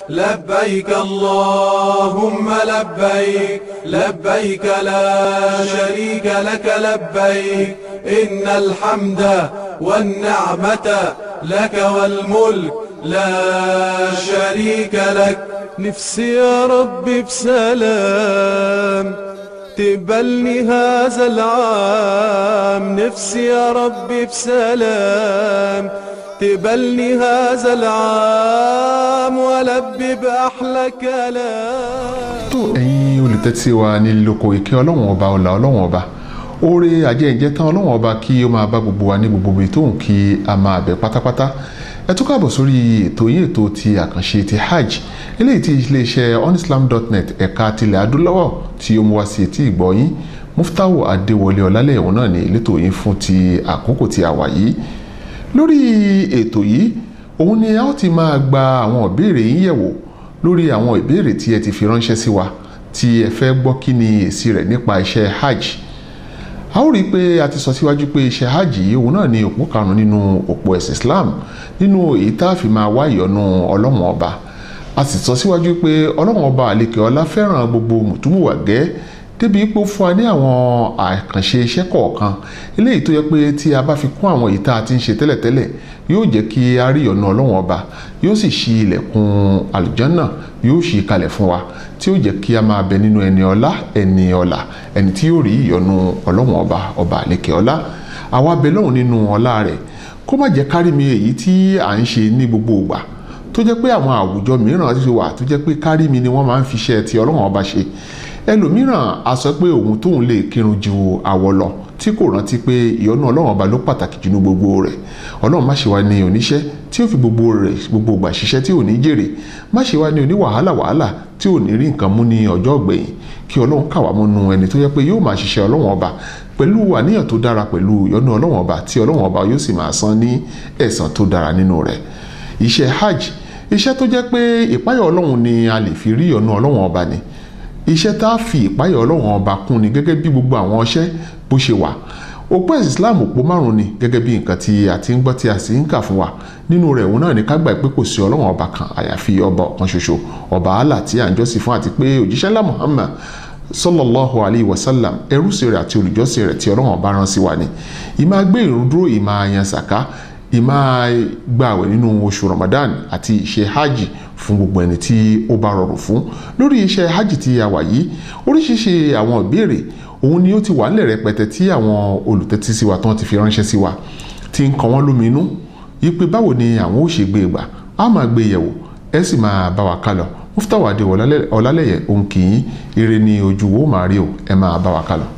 لبيك اللهم لبيك لبيك لا شريك لك لبيك إن الحمد والنعمة لك والملك لا شريك لك نفسي يا ربي بسلام تقبلني هذا العام نفسي يا ربي بسلام تقبلني هذا العام ولبي بأحلى كلام tó ẹ̀yin olùtẹ́tí wa ní lóko ìkẹ́ ọlọ́wọ̀n ọba ọ̀là ọlọ́wọ̀n ọba oore ajẹ́ǹjẹ́ tán ọlọ́wọ̀n ọba kí ó máa bá gbogbo wa ní gbogbo ibi tóun kí a máa bẹ̀ pátápátá ẹ tún káàbọ̀ sórí ètò yín ètò ti àkànṣe ti hajj eléyìí tí iléeṣẹ́ onislam.net ẹ̀ka tilẹ̀ adúláwọ̀ tí ó mú wá sí etí ìgbọ́ yín muftahu adéwọlé ọlálẹ́yẹ̀wọ̀n náà ní elétò yín fún ti àkókò tí a wà yìí lórí ètò yìí òun ni a ó ti máa gba àwọn ìbéèrè yín yẹ̀wò lórí àwọn ìbéèrè tí ẹ ti fi ránṣẹ́ sí wa tí ẹ fẹ́ gbọ́ kí ni èsì rẹ̀ nípa iṣẹ́ hajj a ó rí i pé a ti sọ síwájú pé iṣẹ́ hajj yìí òun náà ni òpó karùn-ún nínú òpó ẹ̀sìn Islam nínú èyí tá a fi máa wá ìyọ́nú ọlọ́run ọba a sì sọ síwájú pé ọlọ́run ọba àlekè ọlá fẹ́ràn gbogbo mùtúmùwà gẹ́ débi pé ó fún wa ní àwọn àkànṣe iṣẹ́ kọ̀ọ̀kan eléyìí tó yẹ pé tí a bá fi kún àwọn èyí tá a ti ń ṣe tẹ́lẹ̀tẹ́lẹ̀ yóò jẹ́ kí a rí ọ̀nà ọlọ́run ọba yóò sì ṣí ilẹ̀kùn àlùjànnà yóò ṣí kalẹ̀ fún wa tí ó jẹ́ kí a máa bẹ nínú ẹni ọlá ẹni ọlà ẹni tí yóò rí ìyọ́nú ọlọ́run ọba ọba àlekè ọlá àwa bẹ lọ́hùn nínú ọlá rẹ̀ kó má jẹ́ kárí mi èyí tí à ń ṣe ní gbogbo ìgbà tó jẹ́ pé àwọn àwùjọ mìíràn ti wà tó jẹ́ pé kárí mi ni wọ́n máa ń fi iṣẹ́ ti ọlọ́run ọba ṣe ẹlòmíràn a sọ pé òun tóun lè kírun ju àwọ̀ lọ tí kò rántí pé ìyọ́nú ọlọ́run ọba ló pàtàkì jù ní gbogbo rẹ̀ ọlọ́run má ṣe wá ní oníṣẹ́ tí ó fi gbogbo rẹ̀ gbogbo ìgbà ṣiṣẹ́ tí ò ní jèrè má ṣe wá ní oní wàhálà wàhálà tí ò ní rí nǹkan mú ní ọjọ́ ọ̀gbẹ̀yìn kí ọlọ́run kà wá mọ́nú ẹni tó yẹ pé yóò máa ṣiṣẹ́ ọlọ́run ọba pẹ̀lú àníyàn tó dára pẹ̀lú ìyọ́nú ọlọ́run ọba tí ọlọ́run ọba yóò sì máa san ní ẹ̀san tó dára nínú rẹ̀ iṣẹ́ hajj iṣẹ́ tó jẹ́ pé ìpáyọ̀ ọlọ́run ni a lè fi rí ìyọ́nú ọlọ́run ọba ni iṣẹ́ tá a fi ìpáyọ̀ ọlọ́run ọba kún ni gẹ́gẹ́ bí gbogbo àwọn ọṣẹ́ bó ṣe wà òpó ẹ̀sìn islam òpó márùn ni gẹ́gẹ́ bí nǹkan tí a ti ń gbọ́ tí a sì ń kà fún wa nínú rẹ̀ òun náà ní ká gbà pé kò sí ọlọ́run ọba kan àyàfi ọba ọ̀kan ṣoṣo ọba Allah tí à ń jọ́sìn fún àti pé òjíṣẹ́ ńlá Muhammad sallallahu alayhi wa sallam ẹrúsìn rẹ̀ àti olùjọ́sìn rẹ̀ tí ọlọ́run ọba rán sí wa ni ìmáa gbé ìrun dúró ìmáa yan sàká ìmáa gbààwẹ̀ nínú oṣù Ramadan àti ìṣe hajj fún gbogbo ẹni tí ó bá rọrùn fún lórí iṣẹ́ hajj tí a wà yìí oríṣiríṣi àwọn ìbéèrè òun ni ó ti wà nílẹ̀ rẹpẹtẹ tí àwọn olùtẹ́tí sí wa tán ti fi ránṣẹ́ sí wa ti ń kan wọ́n lóminú yí pé báwo ni àwọn ó ṣe gbé gbà á máa gbé yẹ̀wò ẹ sì máa bá wa kálọ Muftahu Adé Ọlálẹ́yẹ òun kì í ire ni ojú wo máa rí o ẹ máa bá wa kálọ.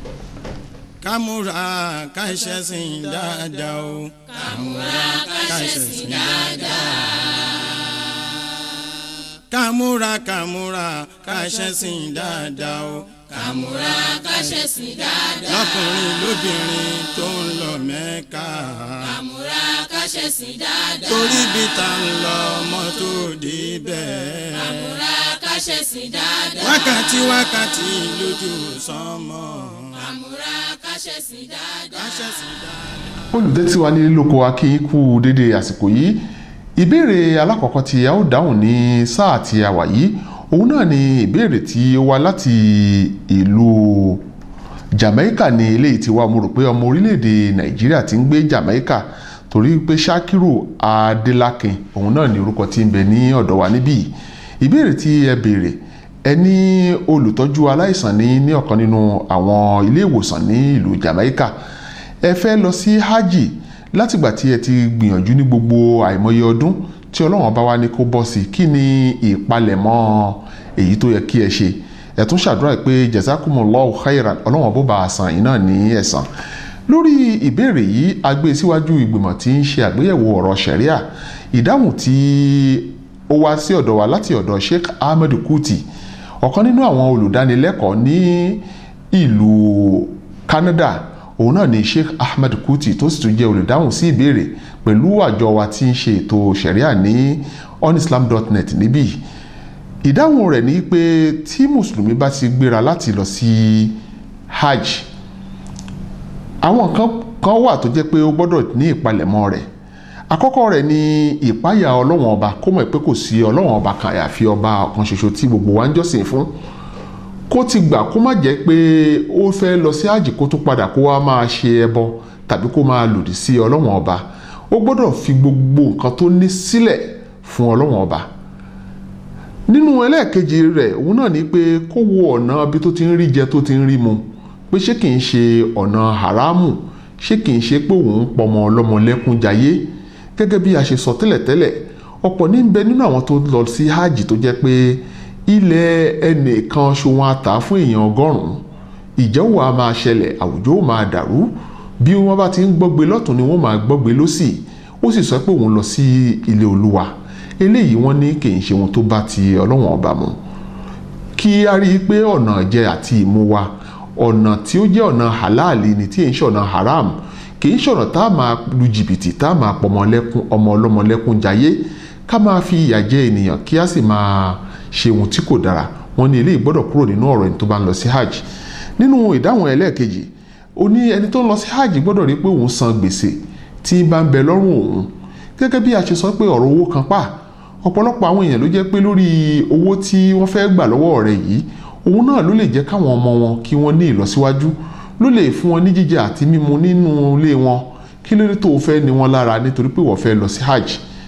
kámúra káṣẹ́sìn dáadáa o. kàmúra káṣẹ́sìn dáadáa. kámúra kámúra káṣẹ́sìn dáadáa o. kàmúra káṣẹ́sìn dáadáa. lọ́kùnrin lóbìnrin tó ń lọ mẹ́ka. kàmúra káṣẹ́sìn dáadáa. torí bí ta ń lọ mọ́tò débẹ̀. kàmúra káṣẹ́sìn dáadáa. wákàtí wákàtí lójú sánmọ̀. kàmúra káṣẹ́sìn dáadáa. káṣẹ́sìn dáadáa. olùtẹ́tí wa ní lóko akínyìn kú dédé àsìkò yìí ìbéèrè alákọ̀ọ́kọ́ tí a ó dáhùn ní sáà tí a wà yìí òun náà ni ìbéèrè tí ó wá láti ìlú Jamaica ní eléyìí tí wá mo rò pé ọmọ orílẹ̀-èdè Nàìjíríà ti ń gbé Jamaica torí pé Shakiru Adelakin òun náà ni orúkọ tí ń bẹ ní ọ̀dọ̀ wa níbí ìbéèrè tí ẹ béèrè ẹ ní olùtọ́jú aláìsàn ní ní ọ̀kan nínú àwọn ilé ìwòsàn ní ìlú Jamaica ẹ fẹ́ lọ sí hajj látìgbà tí ẹ ti gbìyànjú ní gbogbo àìmọye ọdún tí ọlọ́run bá wá ní kó bọ́ sí kí ni ìpalẹ̀mọ́ èyí tó yẹ kí ẹ ṣe ẹ tún ṣàdúrà pé jazakumullahu khairan ọlọ́run bó ba àsàn yìí náà ní ẹ̀san lórí ìbéèrè yìí a gbé síwájú ìgbìmọ̀ tí ń ṣe àgbéyẹ̀wò ọ̀rọ̀ ṣẹ̀ríà ìdáhùn tí ó wá sí ọ̀dọ̀ wa láti ọ̀dọ̀ Sheikh Ahmed Kuti ọ̀kan nínú àwọn olùdánilẹ́kọ̀ọ́ ní ìlú Canada òun náà ni Sheikh Ahmed Kuti tó sì tún jẹ́ olùdáhùn sí ìbéèrè pẹ̀lú àjọ wa tí ń ṣe ètò ṣẹ̀ríà ní onislam.net níbí ìdáhùn rẹ̀ ni pé tí mùsùlùmí bá ti gbéra láti lọ sí hajj àwọn kan kan wà tó jẹ́ pé ó gbọ́dọ̀ ní ìpalẹ̀mọ́ rẹ̀ àkọ́kọ́ rẹ̀ ni ìpáyà ọlọ́wọ̀n ọba kó mọ̀ pé kò sí ọlọ́wọ̀n ọba kan àyàfi ọba ọ̀kan ṣoṣo tí gbogbo wa ń jọ́sìn fún kó ti gbà kó má jẹ́ pé ó fẹ́ lọ sí àjì kó tó padà kó wá máa ṣe ẹbọ tàbí kó máa lòdì sí ọlọ́wọ̀n ọba ó gbọ́dọ̀ fi gbogbo nǹkan tó ní sílẹ̀ fún ọlọ́wọ̀n ọba nínú ẹlẹ́ẹ̀kejì rẹ̀ òun náà ni pé kó wo ọ̀nà bí tó ti ń rí jẹ tó ti ń rí mu pé ṣé kìí ṣe ọ̀nà haramu ṣé kìí ṣe pé òun pọmọ ọlọ́mọ lẹ́kún jayé gẹ́gẹ́ bí a ṣe sọ tẹ́lẹ̀tẹ́lẹ̀ ọ̀pọ̀ ní bẹ nínú àwọn tó lọ sí hajj tó jẹ́ pé ilẹ̀ ẹnìkan ṣòwò àtà fún èèyàn ọgọ́rùn-ún ìjẹ́wò a máa ṣẹlẹ̀ àwùjọ ó máa dàrú bí wọ́n bá ti ń gbọ́gbe lọ́tún ni wọ́n máa gbọ́gbe lọ́sì ó sì sọ pé òun lọ sí ilé olúwa eléyìí wọ́n ní kì í ṣe ohun tó bá ti ọlọ́wọ̀n ọba mu kí a rí i pé ọ̀nà jẹ àti ìmu wa ọ̀nà tí ó jẹ́ ọ̀nà halali ni tí èyí ṣe ọ̀nà haram kì í ṣọ̀nà tá a máa lu jìbìtì tá a máa pọ̀ ọmọ ọlọ́mọ lẹ́kún jayé ká máa fi ìyà jẹ ènìyàn kí a sì máa ṣe ohun tí kò dára wọ́n ní eléyìí gbọ́dọ̀ kúrò nínú ọ̀rọ̀ ẹni tó bá ń lọ sí hajj nínú ìdáhùn ẹlẹ́ẹ̀kejì ó ní ẹni tó ń lọ sí hajj gbọ́dọ̀ rí pé òun san gbèsè tí bá ń bẹ lọ́rùn òun gẹ́gẹ́ bí a ṣe sọ pé ọ̀rọ̀ owó kan pa ọ̀pọ̀lọpọ̀ àwọn èèyàn ló jẹ́ pé lórí owó tí wọ́n fẹ́ gbà lọ́wọ́ rẹ̀ yìí òun náà ló lè jẹ́ káwọn ọmọ wọn kí wọ́n ní ìlọsíwájú ló lè fún wọn ní jíjẹ àti mímu nínú ilé wọn kí ló dé tó o fẹ́ ní wọn lára nítorí pé wọ́n fẹ́ lọ sí hajj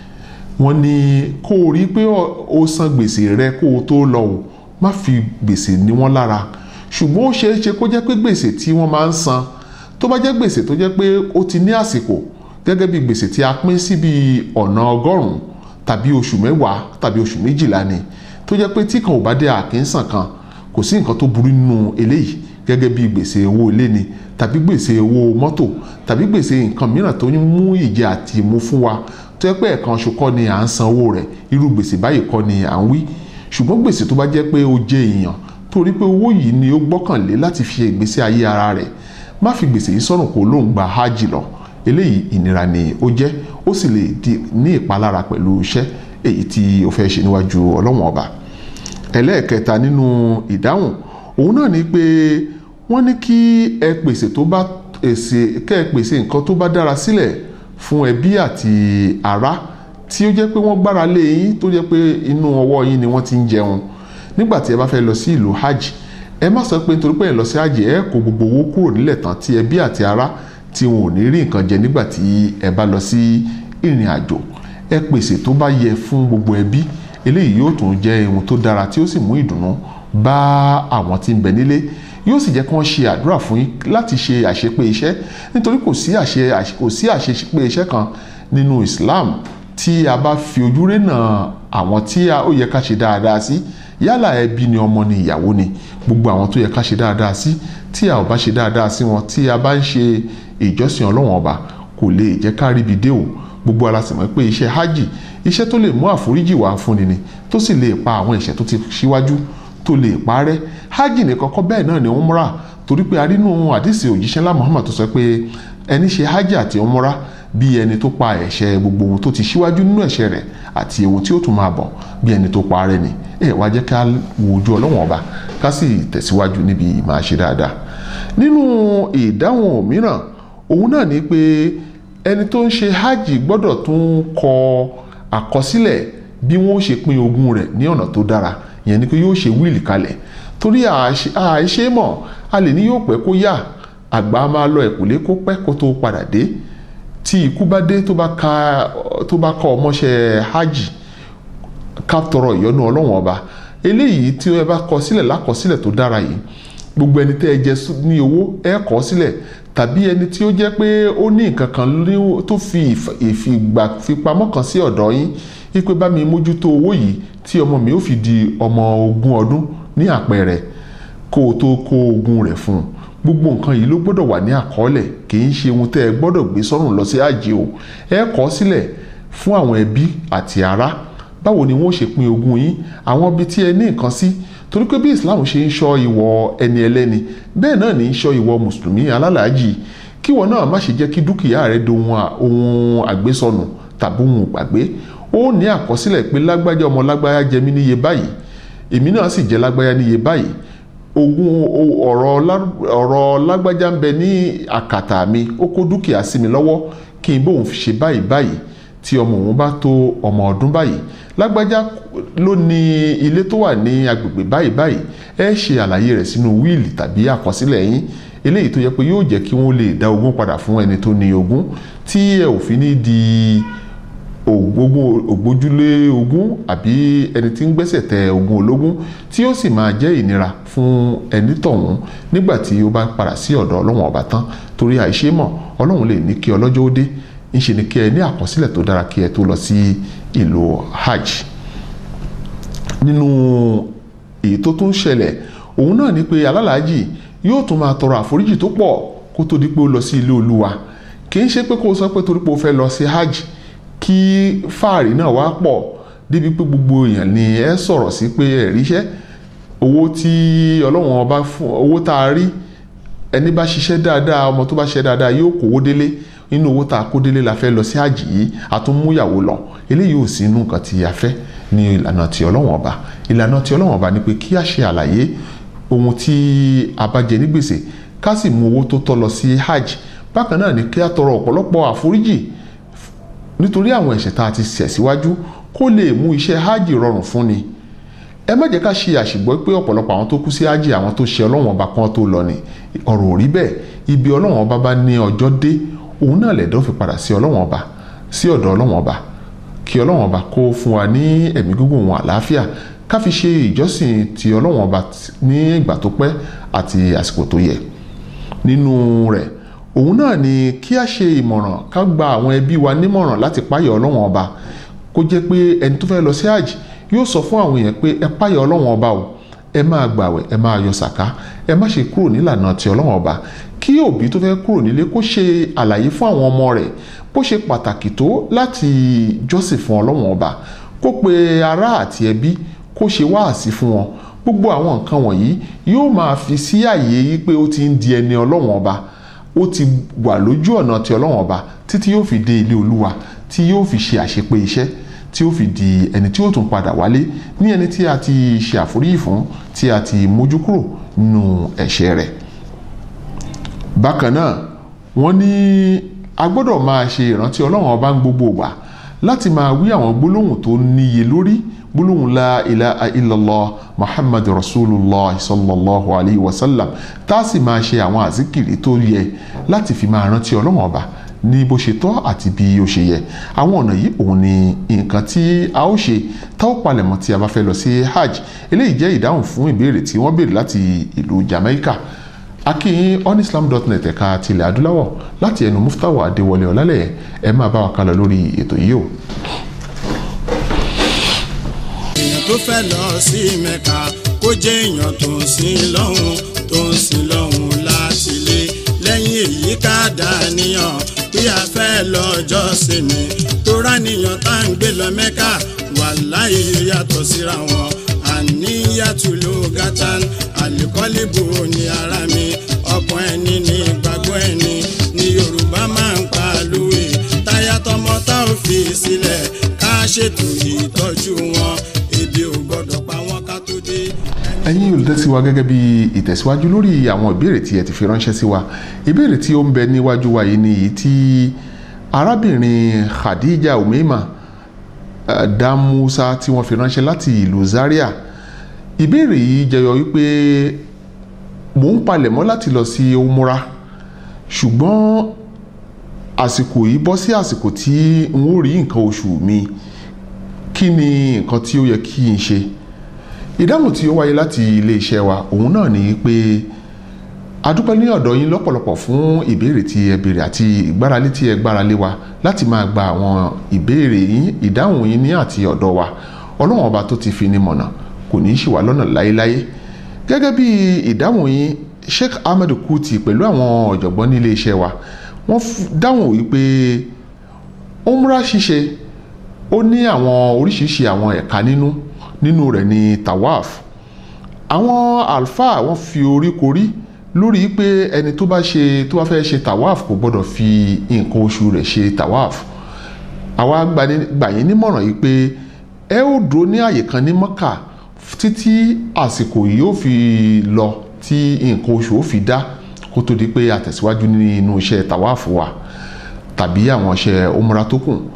wọ́n ní kó o rí pé o san gbèsè rẹ kó o tó lọ o má fi gbèsè ní wọn lára ṣùgbọ́n ó ṣeé ṣe kó jẹ́ pé gbèsè tí wọ́n máa ń san tó bá jẹ́ gbèsè tó jẹ́ pé ó ti ní àsìkò gẹ́gẹ́ bí gbèsè tí a pín sí bí ọ̀nà ọgọ́rùn-ún tàbí oṣù mẹ́wàá tàbí oṣù méjìlá ni tó jẹ́ pé tí kan ò bá dé àkínsàn kan kò sí nǹkan tó burú nínú eléyìí gẹ́gẹ́ bí gbèsè owó ilé ni tàbí gbèsè owó mọ́tò tàbí gbèsè nǹkan mìíràn tó ń mú ìjẹ àti ìmu fún wa tó yẹ pé ẹ̀kan oṣù kọ́ ni à ń san owó rẹ̀ irú gbèsè báyìí kọ́ ni à ń wí ṣùgbọ́n gbèsè tó bá jẹ́ pé ó jẹ́ èèyàn torí pé owó yìí ni ó gbọ́kànlé láti fi ìgbésí ayé ara rẹ̀ má fi gbèsè yìí sọ̀rùn kó lóun gba hajj lọ eléyìí ìnira ni ó jẹ́ ó sì lè ní ìpalára pẹ̀lú iṣẹ́ èyí tí ó fẹ́ ṣe níwájú ọlọ́wọ̀n ọba ẹlẹ́ẹ̀kẹta nínú ìdáhùn òun náà ni pé wọ́n ní kí ẹ pèsè tó bá èsè kẹ́ ẹ pèsè nǹkan tó bá dára sílẹ̀ fún ẹbí àti ará tí ó jẹ́ pé wọ́n gbára lé yín tó jẹ́ pé inú ọwọ́ yín ni wọ́n ti ń jẹun nígbà tí ẹ bá fẹ́ lọ sí ìlú hajj ẹ má sọ pé nítorí pé ẹ lọ sí hajj ẹ kó gbogbo owó kúrò nílẹ̀ tán tí ẹbí àti ará tí wọn ò ní rí nǹkan jẹ nígbà tí ẹ bá lọ sí ìrìn àjò ẹ pèsè tó bá yẹ fún gbogbo ẹbí eléyìí yóò tún jẹ́ ohun tó dára tí ó sì mú ìdùnnú bá àwọn tí ń bẹ nílé yóò sì jẹ́ kí wọ́n ṣe àdúrà fún yín láti ṣe àṣepé iṣẹ́ nítorí kò sí àṣe kò sí àṣepé iṣẹ́ kan nínú Islam tí a bá fi ojú rénà àwọn tí ó yẹ ká ṣe dáadáa sí yálà ẹbí ni ọmọ ni ìyàwó ni gbogbo àwọn tó yẹ ká ṣe dáadáa sí tí a ò bá ṣe dáadáa sí wọn tí a bá ń ṣe ìjọsìn ọlọ́wọ̀n ọba kò lè jẹ́ ká ríbi dé o gbogbo ara sì mọ̀ pé iṣẹ́ hajj iṣẹ́ tó lè mú àforíjì wá fúnni ni tó sì lè pa àwọn ẹ̀ṣẹ̀ tó ti ṣíwájú tó lè parẹ́ hajj nìkan kọ́ bẹ́ẹ̀ náà ni umrah torí pé a rí nínú àdìsí òjíṣẹ́ ńlá Muhammad tó sọ pé ẹni ṣe hajj àti umrah bí ẹni tó pa ẹ̀ṣẹ̀ gbogbo ohun tó ti ṣíwájú nínú ẹ̀ṣẹ̀ rẹ̀ àti ewu tí ó tún máa bọ̀ bí ẹni tó parẹ́ ni ẹ wá jẹ́ ká wo ojú ọlọ́wọ̀n ọba ká sì tẹ̀síwájú níbi máa ṣe dáadáa nínú ìdáhùn mìíràn òun náà ni pé ẹni tó ń ṣe hajj gbọ́dọ̀ tún kọ àkọsílẹ̀ bí wọ́n ṣe pín ogún rẹ̀ ní ọ̀nà tó dára ìyẹn ni pé yóò ṣe wíìlì kalẹ̀ torí àìṣe mọ̀ a lè ní yóò pẹ́ kó yá àgbà máa lọ ẹ̀kúlé kó pẹ́ kó tó padà dé tí ikú bá dé tó bá ka tó bá kọ ọmọṣẹ́ hajj ká tọrọ ìyọ́nú ọlọ́wọ́n ọba eléyìí tí ẹ bá kọ sílẹ̀ lákọsílẹ̀ tó dára yìí gbogbo ẹni tẹ́ ẹ jẹ ní owó ẹ kọ sílẹ̀ tàbí ẹni tí ó jẹ́ pé ó ní nǹkan kan tó fi ìfìgbà fipamọ́ kan sí ọ̀dọ̀ yín wípé bá mi mójútó owó yìí tí ọmọ mi ó fi di ọmọ ogún ọdún ní àpẹẹrẹ kó o tó kó ogún rẹ̀ fún un gbogbo nǹkan yìí ló gbọ́dọ̀ wà ní àkọọ́lẹ̀ kì í ṣe ohun tẹ́ ẹ gbọ́dọ̀ gbé sọ́rùn lọ sí àjẹ́ o ẹ kọ sílẹ̀ fún àwọn ẹbí àti ará báwo ni wọ́n ṣe pín ogún yín àwọn ibi tí ẹ ní nǹkan sí torí pé bí Islam ṣe ń ṣọ́ ìwọ ẹni ẹlẹ́ni bẹ́ẹ̀ náà ní í ṣọ́ ìwọ mùsùlùmí alálàájì kí wọn náà má ṣe jẹ́ kí dúkìá rẹ dohun ohun àgbésọnù tàbí ohun gbàgbé ó ní àkọsílẹ̀ pé lágbájá ọmọ lágbájá jẹ mí níye báyìí èmi náà sì jẹ lágbájá níye báyìí ogún ọ̀rọ̀ lágbájá ń bẹ ní àkàtà mi ó kó dúkìá sí mi lọ́wọ́ kí n bóun fi ṣe báyìí báyìí tí ọmọ òun bá tó ọmọ ọdún báyìí lágbájá ló ní ilé tó wà ní agbègbè báyìí báyìí ẹ ṣe àlàyé rẹ̀ sínú wíìlì tàbí àkọsílẹ̀ yín eléyìí tó yẹ pé yóò jẹ́ kí wọ́n lè dá ogún padà fún ẹni tó ní ogún tí ẹ ò fi ní di ògbójúlé ogún àbí ẹni tí ń gbẹ́sẹ̀ tẹ ogún ológun tí ó sì máa jẹ́ ìnira fún ẹni tọ̀hún nígbà tí ó bá padà sí ọ̀dọ̀ ọlọ́run ọba tán torí àìṣe mọ̀ ọlọ́run lè ní kí ọlọ́jọ́ ó dé ńṣe ni kí ẹ ní àkọsílẹ̀ tó dára kí ẹ tó lọ sí ìlú hajj nínú èyí tó tún ṣẹlẹ̀ òun náà ni pé alálàájì yóò tún máa tọrọ àforíjì tó pọ̀ kó tó di pé ó lọ sí ilé olúwa kì í ṣe pé kó o sọ pé torí pé o fẹ́ lọ sí hajj kí fáàrí náà wá pọ̀ débi pé gbogbo èèyàn ni ẹ sọ̀rọ̀ sí pé ẹ ríṣẹ́ owó tí ọlọ́run ọba fún owó tá a rí ẹni bá ṣiṣẹ́ dáadáa ọmọ tó bá ṣiṣẹ́ dáadáa yóò kówó délé nínú owó tá a kó délé la fẹ́ lọ sí hajj yìí a tún mú ìyàwó lọ eléyìí ò sí inú nǹkan tí a fẹ́ ní ìlànà tí ọlọ́run ọba ìlànà tí ọlọ́run ọba ni pé kí a ṣe àlàyé ohun tí a bá jẹ ní gbèsè ká sì mú owó tó tọ́ lọ sí hajj bákan náà ni kí a tọrọ ọ̀pọ̀lọpọ̀ àforíjì nítorí àwọn ẹ̀ṣẹ̀ tá a ti ṣẹ̀ síwájú kó lè mú iṣẹ́ hajj rọrùn fún ni ẹ má jẹ́ ká ṣe àṣìgbọ́ pé ọ̀pọ̀lọpọ̀ àwọn tó kú sí hajj àwọn tó ṣe ọlọ́run ọba kan tó lọ ni ọ̀rọ̀ ò rí bẹ́ẹ̀ ibi ọlọ́run ọba bá ní ọjọ́ dé òun náà lẹ̀dọ́ fi padà sí ọlọ́run ọba sí ọ̀dọ̀ ọlọ́run ọba kí ọlọ́run ọba kó fún wa ní ẹ̀mí gígùn wọn àlàáfíà ká fi ṣe ìjọsìn ti ọlọ́run ọba ní ìgbà tó pẹ́ àti àsìkò tó yẹ nínú rẹ̀ òun náà ni kí a ṣe ìmọ̀ràn ká gba àwọn ẹbí wa nímọ̀ràn láti páyọ̀ ọlọ́run ọba kó jẹ́ pé ẹni tó fẹ́ lọ sí hajj yóò sọ fún àwọn èèyàn pé ẹ páyọ̀ ọlọ́run ọba o ẹ máa gbàwẹ̀ ẹ máa yọ sàká ẹ má ṣe kúrò nílànà ti ọlọ́run ọba kí òbí tó fẹ́ kúrò nílé kó ṣe àlàyé fún àwọn ọmọ rẹ̀ bó ṣe pàtàkì tó láti jọ́sìn fún ọlọ́run ọba kó pe ará àti ẹbí kó ṣe wáàsí fún wọn gbogbo àwọn nǹkan wọ̀nyí yóò máa fi sí àyè yí pé ó ti ń di ẹni ọlọ́run ọba ó ti wà lójú ọ̀nà ti ọlọ́run ọba títí yóò fi dé ilé olúwa tí yóò fi ṣe àṣepé iṣẹ́ tí ó fi di ẹni tí ó tún padà wálé ní ẹni tí a ti ṣe àforíyì fún tí a ti mójú kúrò nínú ẹ̀ṣẹ̀ rẹ̀ bákan náà wọ́n ní a gbọ́dọ̀ máa ṣe ìrántí ọlọ́run ọba ń gbogbo ìgbà láti máa wí àwọn gbólóhùn tó níye lórí gbólóhùn la ilaha illallah muhammad rasulullah sallallahu alayhi wa sallam tá a sì máa ṣe àwọn àzíkìrì tó yẹ láti fi máa rántí ọlọ́run ọba ní bó ṣe tọ́ àti bí ó ṣe yẹ àwọn ọ̀nà yìí òun ni nǹkan tí a ó ṣe tá ó palẹ̀mọ́ tí a bá fẹ́ lọ sí hajj eléyìí jẹ́ ìdáhùn fún ìbéèrè tí wọ́n béèrè láti ìlú jamaica akínyìn onislam.net ẹ̀ka tilẹ̀ adúláwọ̀ láti ẹnu muftawa adéwọlé ọ̀làlẹ̀ ẹ máa bá wa kálọ lórí ètò yìí o. èèyàn tó fẹ́ lọ sí mẹ́ka kó jẹ́ èèyàn tó ń sin lọ́hùn tó ń sin lọ́hùn láti lé lẹ́yìn èyí ká dàníyàn bí a fẹ́ lọ́jọ́ sinmi tó ráníyàn tá à ń gbé lọ mẹ́ka wàláhì yàtọ̀ síra wọn àníyàtúlò gátán àlìkọ́lìbù ní ara mi ọkàn ẹni ní ìgbàgbọ́ ẹni ní yorùbá máa ń pa lówe táyà tọmọ tá ò fi sílẹ̀ ká ṣètò ìtọ́jú wọn ebi ò gbọ́dọ̀ pa wọ́n ká tó dé. ẹ̀yin olùtẹ́sí wa gẹ́gẹ́ bí ìtẹ̀síwájú lórí àwọn ìbéèrè tí ẹ ti fi ránṣẹ́ sí wa ìbéèrè tí ó ń bẹ níwájú wa yìí ni èyí tí arábìnrin khadija umeima eh, damusa tí wọ́n fi ránṣẹ́ láti ìlú zaria ìbéèrè yìí jẹyọ wípé mò ń palẹ̀mọ́ láti lọ sí umura ṣùgbọ́n àsìkò yìí bọ́ sí àsìkò tí n ó rí nǹkan oṣù mi kí ni nǹkan tí ó yẹ kí n ṣe ìdáhùn tí ó wáyé láti iléeṣẹ́ wa òun náà ni pé adúpẹ́ ní ọ̀dọ̀ yín lọ́pọ̀lọpọ̀ fún ìbéèrè tí ẹ béèrè àti ìgbáralé tí ẹ gbáralé wa láti máa gba àwọn ìbéèrè yín ìdáhùn yín ní àti ọ̀dọ̀ wa ọlọ́run ọba tó ti fi ni mọ̀nà kò ní í ṣì wá lọ́nà láéláé gẹ́gẹ́ bí ìdáhùn yín Sheikh Ahmed Kuti pẹ̀lú àwọn ọ̀jọ̀gbọ́n ní iléeṣẹ́ wa wọ́n dáhùn wípé umra ṣíṣe ó ní àwọn oríṣiríṣi àwọn ẹ̀ka nínú nínú rẹ̀ ní tawaf àwọn alfa wọ́n fi orí korí lórí pé ẹni tó bá ṣe tó bá fẹ́ ṣe tawaf kò gbọ́dọ̀ fi nǹkan oṣù rẹ̀ ṣe tawaf àwa gbà yín nímọ̀ràn yìí pé ẹ ó dúró ní àyè kan ní mọ́kà títí àsìkò yìí ó fi lọ tí nǹkan oṣù ó fi dá kó tó di pé àtẹ̀síwájú nínú iṣẹ́ tawaf wa tàbí àwọn iṣẹ́ umra tó kù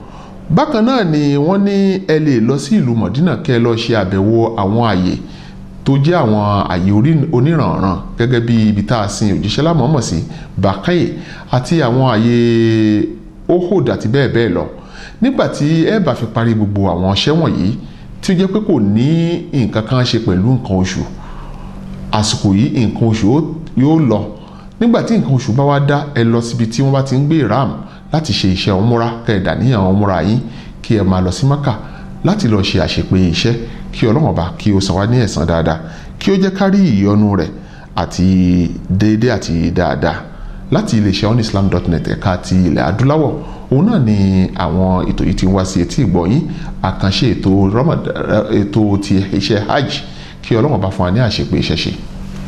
bákan náà ni wọ́n ní ẹ lè lọ sí ìlú mọ̀dínà kẹ́ ẹ lọ ṣe àbẹ̀wò àwọn àyè tó jẹ́ àwọn àyè oníranran gẹ́gẹ́ bí ibi tá a sin òjíṣẹ́ lámọ̀ọ́mọ̀ sí bàkáyè àti àwọn àyè ohod àti bẹ́ẹ̀ bẹ́ẹ̀ lọ nígbà tí ẹ bá fi parí gbogbo àwọn iṣẹ́ wọ̀nyí tí ó jẹ́ pé kò ní nǹkan kan ṣe pẹ̀lú nǹkan oṣù àsìkò yìí nǹkan oṣù yóò lọ nígbà tí nǹkan oṣù bá wá dá ẹ lọ síbi tí wọ́n bá ti ń gbé ram láti ṣe iṣẹ́ ọmúra kẹ̀dà níyàn ọmúra yín kí ẹ máa lọ sí maka láti lọ ṣe àṣepé iṣẹ́ kí ọlọ́run ọba kí ó san wá ní ẹ̀san dáadáa kí ó jẹ́ kárí ìyọ́nú rẹ̀ àti déédéé àti dáadáa láti iléeṣẹ́ onislam.net ẹ̀ka ti ilẹ̀ adúláwọ̀ òun náà ni àwọn ètò yìí ti ń wá sí etí ìgbọ̀nyín àkànṣe ètò ètò ti iṣẹ́ hajj kí ọlọ́run ọba fún wa ní àṣepé iṣẹ́ ṣe.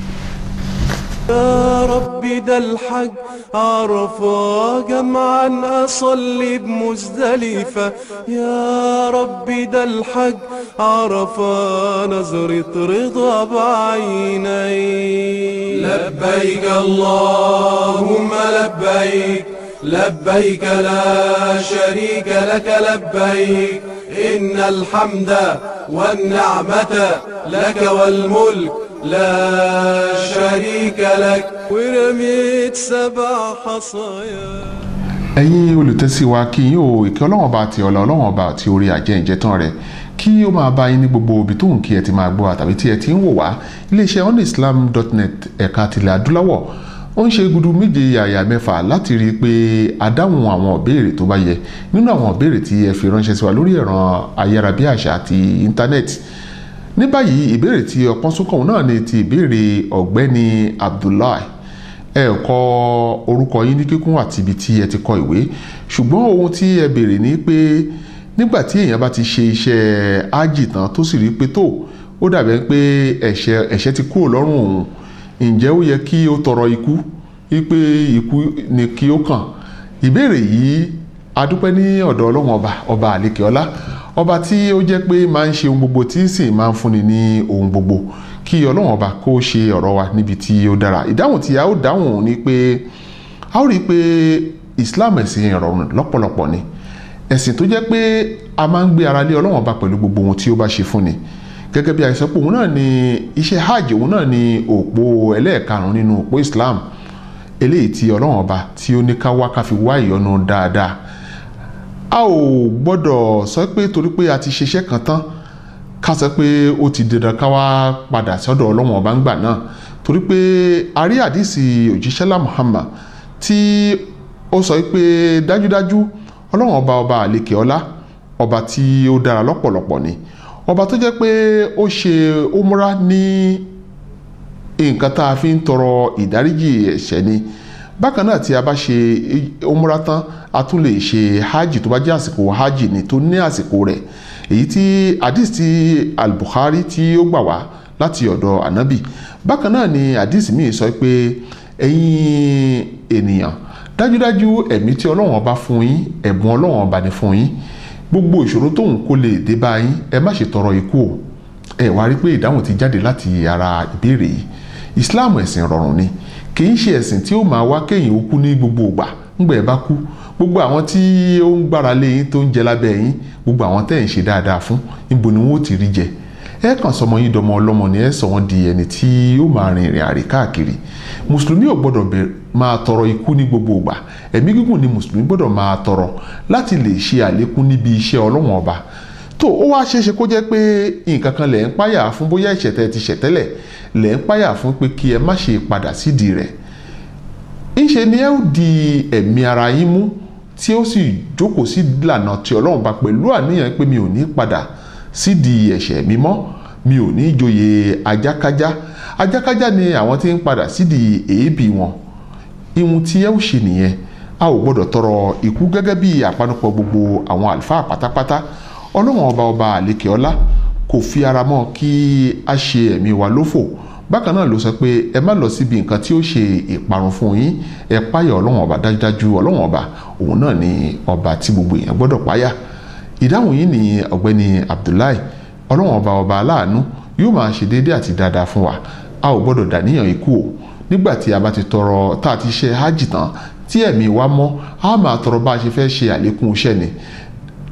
يا ربي ده الحج عرفة جمعا أصلي بمزدلفة يا ربي ده الحج عرفة نظرة رضا بعيني لبيك اللهم لبيك لبيك لا شريك لك لبيك إن الحمد والنعمة لك والملك لا شريك لك ورميت سبع حصايا ẹ̀yin olùtẹ́sí wa kí yín o ìkẹ́ ọlọ́wọ́n ọba àti ọ̀la ọlọ́wọ́n ọba àti orí àjẹ́ ìjẹ́tàn rẹ̀ kí ó máa bá yín ní gbogbo ibi tó ń kí ẹ ti máa gbọ́ àtàbí tí ẹ ti ń wò wá iléeṣẹ́ onislam.net ẹ̀ka tilẹ̀ adúláwọ̀ ó ń ṣe gudu méje yàyà mẹ́fà láti rí i pé a dáhùn àwọn ìbéèrè tó bá yẹ nínú àwọn ìbéèrè tí ẹ fi ránṣẹ́ sí wa lórí ẹ̀rọ ayárabíàṣá àti íńtánẹ́ẹ̀tì ní báyìí ìbéèrè tí ọpọ́n súnkàn náà ni ti ìbéèrè ọ̀gbẹ́ni abdullahi ẹ kọ orúkọ yín ní kíkún àti ibi tí ẹ ti kọ ìwé ṣùgbọ́n ohun tí ẹ béèrè ni pé nígbà tí èèyàn bá ti ṣe iṣẹ́ ájì tán tó sì rí pé tó ó dàbẹ̀ pé ẹ̀ṣẹ̀ ẹ̀ṣẹ̀ ti kúrò lọ́rùn òun ǹjẹ́ ó yẹ kí ó tọrọ ikú wípé ikú ni kí ó kàn ìbéèrè yìí adúpẹ́ ní ọ̀dọ̀ ọlọ́run ọba ọba àlekè ọlá ọba tí ó jẹ́ pé máa ń ṣe ohun gbogbo tí sì máa ń fúnni ní ohun gbogbo kí ọlọ́run ọba kó ṣe ọ̀rọ̀ wa níbi tí ó dára ìdáhùn tí a ó dáhùn ni pé a ó rí i pé Islam ẹ̀sìn ìrọ̀rùn lọ́pọ̀lọpọ̀ ni ẹ̀sìn tó jẹ́ pé a máa ń gbé ara lé ọlọ́run ọba pẹ̀lú gbogbo ohun tí ó bá ṣe fúnni gẹ́gẹ́ bí àìsàn pé òun náà ni iṣẹ́ hajj òun náà ni òpó ẹlẹ́ẹ̀karùn-ún nínú òpó Islam eléyìí tí ọlọ́run ọba tí ó ní ká wá ká fi wá ìyọ́nú dáadáa a ò gbọ́dọ̀ sọ pé torí pé a ti ṣiṣẹ́ kan tán ká sọ pé ó ti dandan ká wá padà sọ́dọ̀ ọlọ́run ọba ńgbà náà torí pé a rí àdìsí òjíṣẹ́lá Muhammad tí ó sọ pé dájúdájú ọlọ́run ọba ọba àlekè ọlá ọba tí ó dára lọ́pọ̀lọpọ̀ ni ọba tó jẹ́ pé ó ṣe umra ní nǹkan tá a fi ń tọrọ ìdáríjì ẹ̀ṣẹ̀ ni bákan náà tí a bá ṣe umra tán a tún lè ṣe hajj tó bá jẹ́ àsìkò hajj ni tó ní àsìkò rẹ̀ èyí tí hadith ti al-Bukhari tí ó gbà wá láti ọ̀dọ̀ anabi bákan náà ni hadith míì sọ pé ẹ̀yin ènìyàn dájúdájú ẹ̀mí tí ọlọ́run ọba fún yín ẹ̀bùn ọlọ́run ọba ni fún yín gbogbo ìṣòro tóun kó lè dé bá yín ẹ má ṣe tọrọ ikú o ẹ wá rí pé ìdáhùn ti jáde láti ara ìbéèrè yìí Islam ẹ̀sìn rọrùn ni kì í ṣe ẹ̀sìn tí ó máa wá kéyìn ó kú ní gbogbo ìgbà ńgbà ẹ bá kú gbogbo àwọn tí ó ń gbára lé yín tó ń jẹ lábẹ́ yín gbogbo àwọn tẹ́ ẹ̀ ń ṣe dáadáa fún níbo ni wọ́n ó ti rí jẹ ẹ kàn sọmọ yín dọmọ ọlọ́mọ ni ẹ sọ wọn di ẹni tí ó máa rin ìrìn àrè káàkiri mùsùlùmí ò gbọ́dọ̀ máa tọrọ ikú ní gbogbo ìgbà ẹ̀mí gígùn ni mùsùlùmí gbọ́dọ̀ máa tọrọ láti lè ṣe àlékún níbi iṣẹ́ ọlọ́wọ́n ọba tó ó wá ṣeéṣe kó jẹ́ pé nǹkan kan lẹ̀ ń páyà fún bóyá ìṣẹ̀tẹ̀ ti ṣẹ̀tẹ́lẹ̀ lẹ̀ ń páyà fún pé kí ẹ má ṣe padà sídìí rẹ̀ ńṣe ni ẹ ó di ẹ̀mí ara yín mú tí ó sì jókòó sí ìlànà tí ọlọ́run bá pẹ̀lú àníyàn pé mi ò ní padà sídìí ẹ̀ṣẹ̀ mi mọ́ mi ò ní joyè ajákájá ajákájá ni àwọn tí ń padà sídìí èébì wọn ihun tí ẹ ó ṣe nìyẹn a ò gbọ́dọ̀ tọrọ ikú gẹ́gẹ́ bí àpanupọ̀ gbogbo àwọn àlùfáà pátápátá ọlọ́run ọba ọba àlekè ọlá kò fi ara mọ́ kí a ṣe ẹ̀mí wa lófò bákan náà ló sọ pé ẹ má lọ síbi nǹkan tí ó ṣe ìparun fún yín ẹ páyà ọlọ́run ọba dájúdájú ọlọ́run ọba òun náà ni ọba tí gbogbo èèyàn gbọ́dọ̀ páyà ìdáhùn yìí ni ọ̀gbẹ́ni Abdullahi ọlọ́run ọba ọba aláàánú yóò máa ṣe déédéé àti dáadáa fún wa a ò gbọ́dọ̀ dàníyàn ikú o nígbà tí a bá ti tọrọ tá a ti ṣe hajj tán tí ẹ̀mí wa mọ́ a máa tọrọ bá a ṣe fẹ́ ṣe àlékún iṣẹ́ ni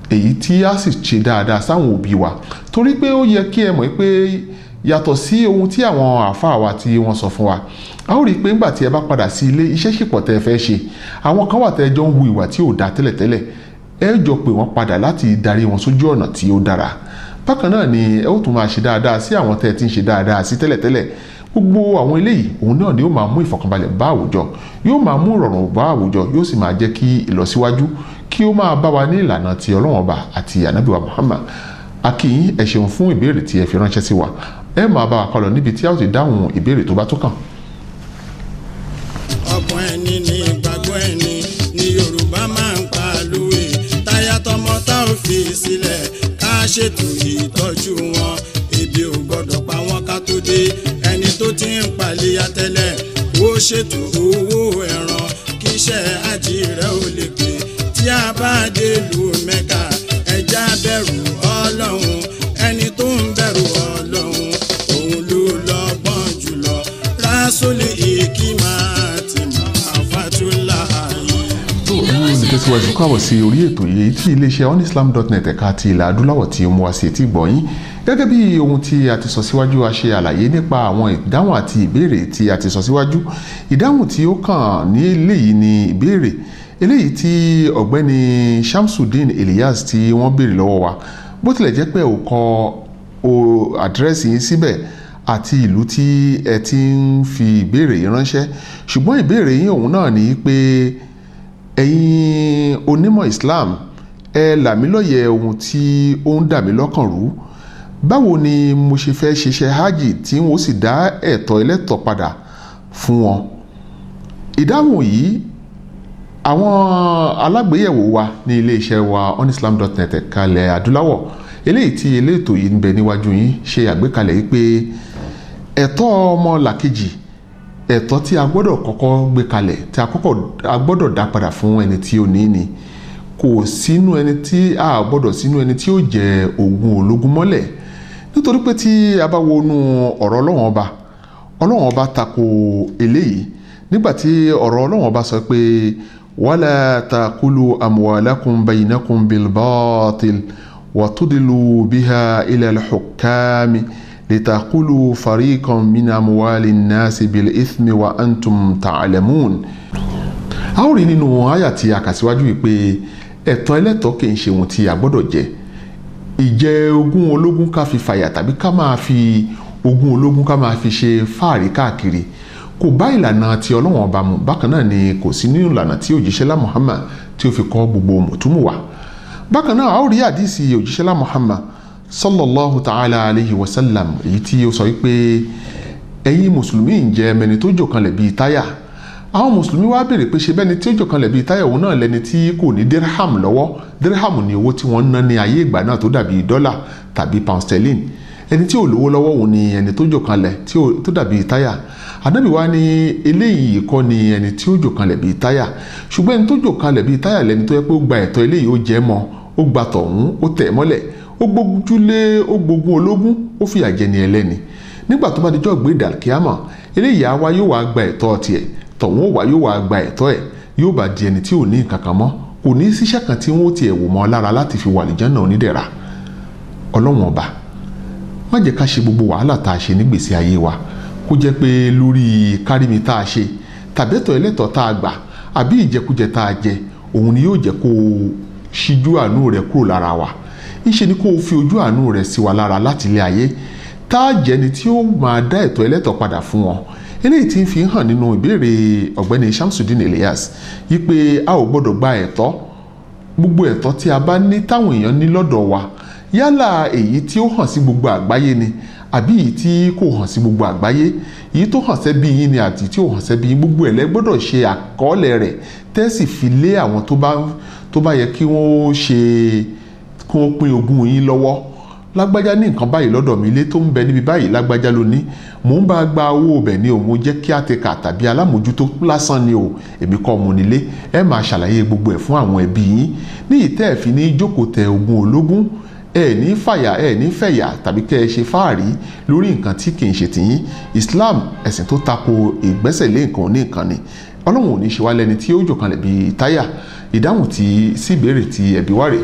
èyí tí a sì ṣe dáadáa sáwọn òbí wa torí pé ó yẹ kí ẹ mọ̀ pé yàtọ̀ sí ohun tí àwọn àáfàá wa tí wọ́n sọ fún wa a ó rí i pé ńgbà tí ẹ bá padà sí ilé iṣẹ́ ṣìpọ̀ tẹ́ ẹ fẹ́ ṣe àwọn kan wà tẹ́ ẹ jọ ń hu ìwà tí ò dáa tẹ́lẹ̀tẹ́lẹ̀ ẹ jọ pé wọ́n padà láti darí wọn sójú ọ̀nà tí ó dára bákan náà ni ẹ ó tún máa ṣe dáadáa sí àwọn tẹ́ ẹ ti ń ṣe dáadáa sí tẹ́lẹ̀tẹ́lẹ̀ gbogbo àwọn eléyìí òun náà ni yóò máa mú ìfọ̀kànbalẹ̀ bá àwùjọ yóò máa mú ìrọ̀rùn bá àwùjọ yóò sì máa jẹ́ kí ìlọsíwájú kí ó máa bá wa ní ìlànà ti ọlọ́wọ́n ọba àti ànábìwá Muhammad akínyìn ẹ ṣeun fún ìbéèrè tí ẹ fi ránṣẹ́ sí wa ẹ máa bá wa kọlọ̀ níbi tí a ó ti dáhùn ìbéèrè tó bá tó kàn. ọgbọ́n ẹni ní ìgbàgbọ́ ẹni ní yorùbá máa ń pa lówe táyà tọmọ tá ò fi sílẹ̀ ká ṣètò ìtọ́jú wọn ebi ò gbọ́dọ̀ pa wọ́n ká tó dé ẹni tó ti ń paléyà tẹ́lẹ̀ ó ṣètò owó ẹran kí iṣẹ́ àjírẹ́ ò lè pé tí a bá dé lu mẹ́ka ẹja bẹ̀rù ọlọ́run ẹni tó ń bẹ̀rù ọlọ́run òun ló lọ́gbọ́n jùlọ rásólì ìkímà tí màá fàtúlà yìí. tó ní ìtẹ̀síwájú káwọ̀ sí orí ètò yìí tí iléeṣẹ́ onislam.net ẹ̀ka ti ilẹ̀ adúláwọ̀ tí ó mú wá sí etí gbọ̀nyìn gẹ́gẹ́ bí ohun tí a ti sọ síwájú a ṣe àlàyé nípa àwọn ìdáhùn àti ìbéèrè tí a ti sọ síwájú ìdáhùn tí ó kàn ní eléyìí ni ìbéèrè eléyìí tí ọ̀gbẹ́ni Shamsuddin Elias tí wọ́n béèrè lọ́wọ́ wa bó tilẹ̀ jẹ́ pé ò kọ o àdírẹ́sì yín síbẹ̀ àti ìlú tí ẹ ti ń fi ìbéèrè yìí ránṣẹ́ ṣùgbọ́n ìbéèrè yín òun náà ni pé ẹ̀yin onímọ̀ Islam ẹ là mí lóye ohun tí ó ń dà mí lọ́kàn rú báwo ni mo ṣe fẹ́ ṣiṣẹ́ hajj tí wọ́n sì dá ẹ̀tọ́ ẹlẹ́tọ̀ padà fún wọn ìdáhùn yìí àwọn alágbèyẹ̀wò wa ní iléeṣẹ́ wa onislam.net ẹ̀ka ilẹ̀ adúláwọ̀ eléyìí tí eléètò yìí ń bẹ níwájú yín ṣe àgbékalẹ̀ yìí pé ẹ̀tọ́ ọmọ làkejì ẹ̀tọ́ tí a gbọ́dọ̀ kọ́kọ́ gbé kalẹ̀ tí a kọ́kọ́ a gbọ́dọ̀ dá padà fún ẹni tí ó ní ni kò sínú ẹni tí a gbọ́dọ̀ sínú ẹni tí ó jẹ ogún ológun mọ́lẹ̀ nítorí pé tí a bá wọnú ọ̀rọ̀ ọlọ́wọ́n ọba ọlọ́wọ́n ọba tako eléyìí nígbàtí ọ̀rọ̀ ọlọ́wọ́n ọba sọ pé wala takulu amwalakum baynakum bilbatil watudilu biha ila alhukami litakulu fariqan min amwali nnasi bil ithmi wa antum ta'lamun. a ó rí nínú àyà tí a kà síwájú yìí pé ẹ̀tọ́ ẹlẹ́tọ́ kì í ṣe ohun tí a gbọ́dọ̀ jẹ ìjẹ ogún ológun ká fi fàyà tàbí ká máa fi ogún ológun ká máa fi ṣe fáàrí káàkiri kò bá ìlànà tí ọlọ́wọ́n ọba mu bákan náà ni kò sí nínú ìlànà tí òjíṣẹ́lá Muhammad tí ó fi kọ́ gbogbo mùtúmù wa bákan náà a ó rí àdísì òjíṣẹ́lá Muhammad sallallahu ta'ala alayhi wa sallam èyí tí ó sọ wípé ẹ̀yin mùsùlùmí ń jẹ́ mẹni tó jòkanlẹ̀ bíi táyà àwọn mùsùlùmí wá béèrè pé ṣe bẹ́ni tí ó jòkanlẹ̀ bíi táyà òun náà lẹni tí kò ní dirham lọ́wọ́ dirham ni owó tí wọ́n ń ná ní ayé ìgbà náà tó dàbí dọ́là tàbí pound sterling ẹni tí ò lówó lọ́wọ́ òun ni ẹni tó jòkanlẹ̀ tó dàbí táyà ànábì wa ní eléyìí kọ́ ni ẹni tí ó jòkanlẹ̀ bíi táyà ṣùgbọ́n ẹni tó jòkanlẹ̀ bíi táyà lẹni tó yẹ pé ó gba ẹ̀tọ́ eléyìí ó jẹ́ mọ́ ó gba tọ̀hún ó tẹ̀ mọ́lẹ̀ ó gbójúlé ó gbógun ológun ó fìyà jẹ ní ẹlẹ́ni nígbà tó bá dijọ́ gbé dàkíámà eléyìí á wá yóò wá gba ẹ̀tọ́ tiẹ̀ tọ̀hún ó wá yóò wá gba ẹ̀tọ́ ẹ̀ yóò bá di ẹni tí ò ní nǹkan kan mọ́ kò ní síṣẹ́ kan tí wọ́n tiẹ̀ wò mọ́ lára láti fi wà lìjánà onídẹ̀ra ọlọ́wọ́n ọba má jẹ́ ká ṣe gbogbo wàhálà tá a ṣe nígbèsí ayé wa kó jẹ́ pé lórí kárìmí tá a ṣe tàbẹ́tọ̀ ẹlẹ́tọ̀ tá a gbà àbí ìjẹkújẹ tá a jẹ òun ni yóò jẹ́ kó o ṣíjú àánú rẹ̀ kúrò lára wa ńṣe ni kó o fi ojú àánú rẹ̀ sí wa lára láti ilé ayé tá a jẹni tí ó máa dá ẹ̀tọ́ ẹlẹ́tọ̀ padà fún wọn eléyìí tí ń fi hàn nínú ìbéèrè ọ̀gbẹ́ni Shamsuddin Elias yí pé a ò gbọ́dọ̀ gba ẹ̀tọ́ gbogbo ẹ̀tọ́ tí a bá ní táwọn èèyàn ní lọ́dọ̀ wa yálà èyí tí ó hàn sí gbogbo àgbáyé ni àbí èyí tí kò hàn sí gbogbo àgbáyé èyí tó hàn sẹ́bí yín ni àti tí ò hàn sẹ́bí yín gbogbo ẹ̀ lẹ́ gbọ́dọ̀ ṣe àkọọ́lẹ̀ rẹ̀ tẹ́sì fi lé àwọn tó bá tó bá yẹ kí wọ́n ṣe kí wọ́n pín ogún yín lọ́wọ́ lágbájá ní nǹkan báyìí lọ́dọ̀ mi ilé tó ń bẹ níbi báyìí lágbájá ló ní mò ń bá gba owó ọbẹ̀ ni o mo jẹ́ kí àtẹ̀kà tàbí alámòjútó lásán ni o èmi kọ́ mo nílé ẹ máa ṣàlàyé gbogbo ẹ̀ fún àwọn ẹbí yín ní ìtẹ́ ẹ̀ fi ní jókòó tẹ ogún ológun ẹ ní fàyà ẹ ní fẹ̀yà tàbí kẹ́ ẹ ṣe fáàrí lórí nǹkan tí kì í ṣe tìyín Islam ẹ̀sìn tó tako ìgbésẹ̀ lé nǹkan ní nǹkan ni ọlọ́run ò ní ṣe wá lẹ́ni tí ó jòkanlẹ̀ bíi táyà ìdáhùn tí sí ìbéèrè tí ẹ̀bí wá rè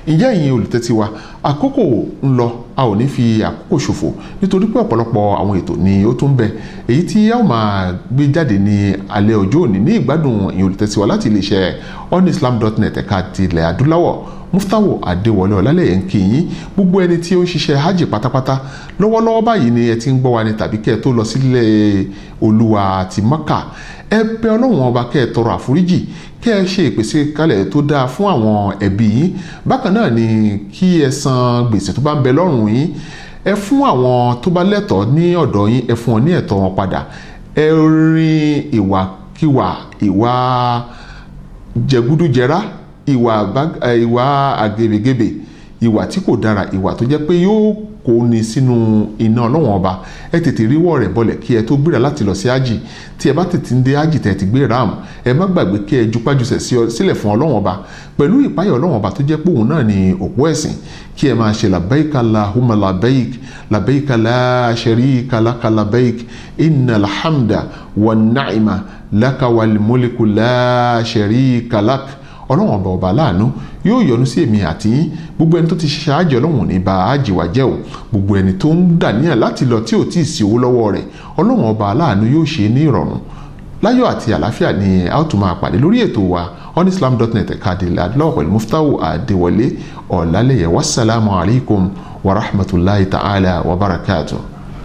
ǹjẹ́ ìyẹn olùtẹ́tí wa àkókò ń lọ a ò ní fi àkókò ṣòfò nítorí pé ọ̀pọ̀lọpọ̀ àwọn ètò ni ó tún bẹ èyí tí a ó máa gbé jáde ní alẹ́ ọjọ́ òní ní ìgbádùn ìyẹn olùtẹ́tí wa láti iléeṣẹ́ onislam.net ẹ̀ka ti ilẹ̀ adúláwọ̀ muftawo adéwọlé ọlálẹyẹ ń kí yín gbogbo ẹni tí ó ń ṣiṣẹ́ hajj pátápátá lọ́wọ́lọ́wọ́ báyìí ni ẹ ti ń gbọ́ wa ni tàbí kẹ́ ẹ tó lọ sílé olúwa ti mọ́kà ẹ bẹ̀ ọlọ́run ọba kẹ́ ẹ tọrọ àforíjì kẹ́ ẹ ṣe ìpèsè kalẹ̀ tó dáa fún àwọn ẹbí yín bákan náà ni kí ẹ san gbèsè tó bá ń bẹ lọ́rùn yín ẹ fún àwọn tó bá lẹ́tọ̀ọ́ ní ọ̀dọ̀ yín ẹ fún wọn ní ẹ̀tọ́ wọn padà ẹ rin ìwàkiwà ìwà jẹgúdújẹrá ìwà ìwà àgèbègebè ìwà tí kò dára ìwà tó jẹ́ pé yóò kó ni sínú iná ọlọ́wọ́n ọba ẹ tètè ríwọ́ rẹ̀ bọlẹ̀ kí ẹ tó gbéra láti lọ sí ájì tí ẹ bá tètè ń dé ájì tẹ̀ ti gbé ram ẹ má gbàgbé kí ẹ jupájusẹ̀ sílẹ̀ fún ọlọ́wọ́n ọba pẹ̀lú ìpáyọ̀ ọlọ́wọ́n ọba tó jẹ́ pé òun náà ni òpó ẹ̀sìn kí ẹ máa ṣe labbaik allahumma labbaik labbaik la sharika laka labbaik innal hamda wan ni'ma laka wal mulku la sharika lak ọlọ́run ọba ọba láàánú yóò yọ́nú sí èmi àti yín gbogbo ẹni tó ti ṣiṣẹ́ àjẹ́ ọlọ́run ní bá àjẹ́ wa jẹ́ o gbogbo ẹni tó ń dàníyàn láti lọ tí ò tí ì sí owó lọ́wọ́ rẹ̀ ọlọ́run ọba láàánú yóò ṣe é ní ìrọ̀rùn láyọ̀ àti àlàáfíà ni a ó tún máa pàdé lórí ètò wa onislam.net ẹ̀ka àdìlẹ̀ adúláwọ̀ pẹ̀lú muftahu adéwọlé ọ̀làlẹ̀yẹ wasalaamu alaykum wa rahmatulahi ta'ala wa barakatuh.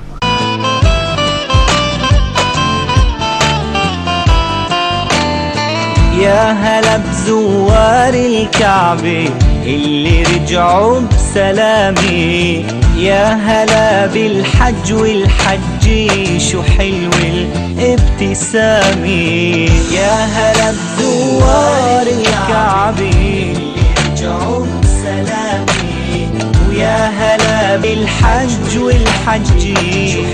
يا هلا بزوار الكعبة اللي رجعوا بسلامي يا هلا بالحج والحج شو حلو الابتسامة يا هلا بزوار الكعبة اللي رجعوا بسلامي ويا هلا بالحج والحج شو